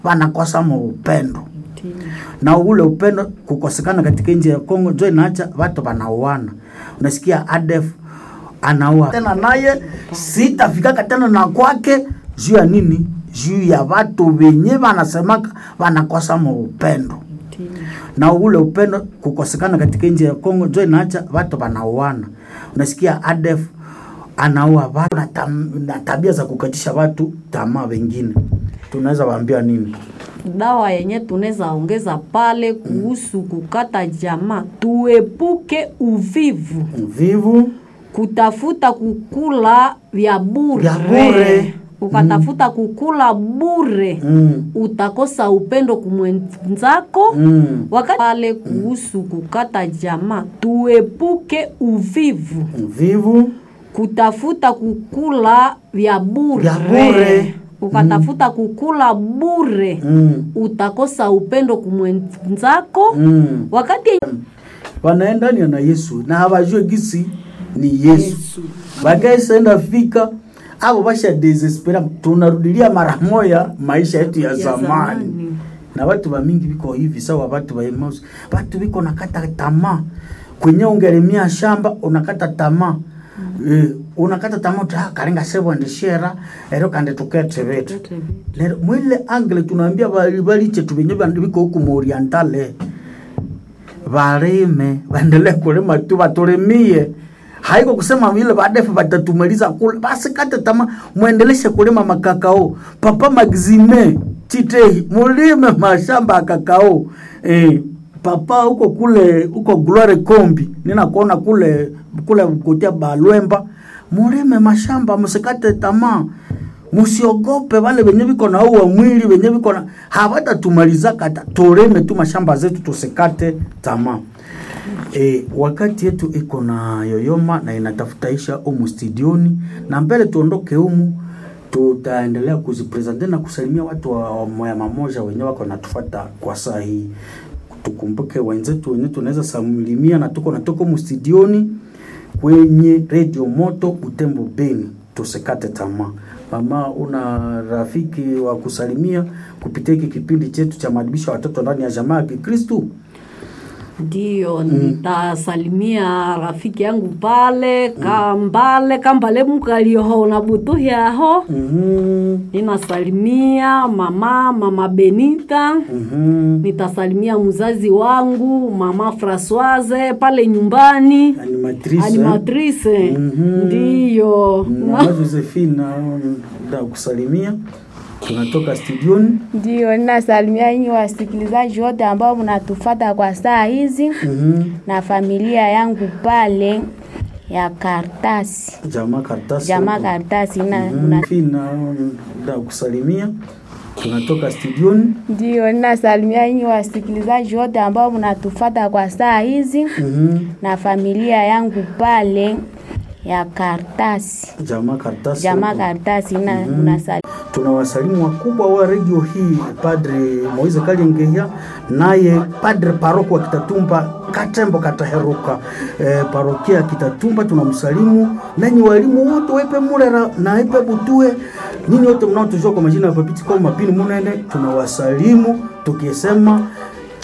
wanakosa mu upendo na ule upendo kukosekana katika nchi ya Kongo njo inaacha watu wanauana. Unasikia ADF anaua tena, naye sitafikaka tena na kwake juu ya nini? Juu ya watu wenye wanasemaka wanakosa mu upendo na ule upendo kukosekana katika nchi ya Kongo njo inaacha watu wanauana. Unasikia ADF anaua watu na, tam, na tabia za kukatisha watu tamaa. Wengine tunaweza waambia nini? dawa yenye tunaweza ongeza pale kuhusu kukata jamaa, tuepuke uvivu, Vivu kutafuta kukula vya bure. Vya bure. Ukatafuta kukula bure mm. utakosa upendo kumwenzako. Mm. Wakati pale kuhusu kukata jamaa, tuepuke uvivu, Vivu kutafuta kukula vya bure. Vya bure. Ukatafuta kukula bure mm. utakosa upendo kumwenzako. mm. Wakati wanaendania na Yesu na hawajue gisi ni Yesu, bagaisenda fika abo basha desespera, tunarudilia mara moya maisha yetu ya, zamani. zamani. na watu bamingi biko hivi sawa, watu ba Emmaus, watu biko nakata tamaa kwenye ungelemia shamba unakata tamaa Eh, unakata tamaa uti, ah, karinga sebo ndishera ero kande tukete vetu lero mwile angle tunaambia bali bali chetu benye bandu biko huku mu orientale balime baendelee kulima tu batulimie haiko kusema vile badefu batatumaliza kula basi kata tama muendeleshe kulima makakao papa magzime chitehi mulime mashamba ya kakao eh, papa huko kule huko glory kombi ninakuona kule kule kutia balwemba mulime mashamba musikate tamaa musiogope wale wenye viko na uwa mwili wenye viko na hawatatumaliza kata tulime tu mashamba zetu tusikate tamaa E, wakati yetu iko na yoyoma na inatafutaisha umu studioni na mbele tuondoke umu tutaendelea kuzipresente na kusalimia watu wa wa moya mamoja wenye wako natufuata kwa saa hii tukumbuke wenzetu wenye tunaweza salimia na tuko na tuko mu studioni kwenye radio moto Butembo Beni, tusikate tamaa. Mama, una rafiki wa kusalimia kupitia hiki kipindi chetu cha maadibisho ya watoto ndani ya jamaa ya Kikristu? ndiyo nitasalimia rafiki yangu pale kambale kambale mukalioho na butuhyaho Mhm. ninasalimia mama mama Benita Mhm. nitasalimia mzazi wangu mama Francoise pale nyumbani Animatrice. animatrice Mhm. ndiyo Mama Josephine da kusalimia. Tunatoka studioni. Ndio, ninasalimia nyinyi wasikilizaji wote ambao mnatufata kwa saa hizi Mhm. na familia yangu pale ya Kartasi, Jamaa karatasi. jamaa hapo. Kartasi na Mhm. mna... Fina da kusalimia. Tunatoka studioni. Ndio, ninasalimia nyinyi wasikilizaji wote ambao mnatufata kwa saa hizi Mhm. na familia yangu pale ya Kartasi, Jamaa karatasi. jamaa hapo. Kartasi na Mhm. mnasali tunawasalimu wakubwa wa redio hii padre moise kalyengeya naye padre paroko wa kitatumba katembo kataheruka e, parokia ya kitatumba tunamsalimu nanyi walimu wote waipe mulera na ipe butue nyinyi wote mnaotujua kwa majina ya papiti kwa mapini munene tunawasalimu tukisema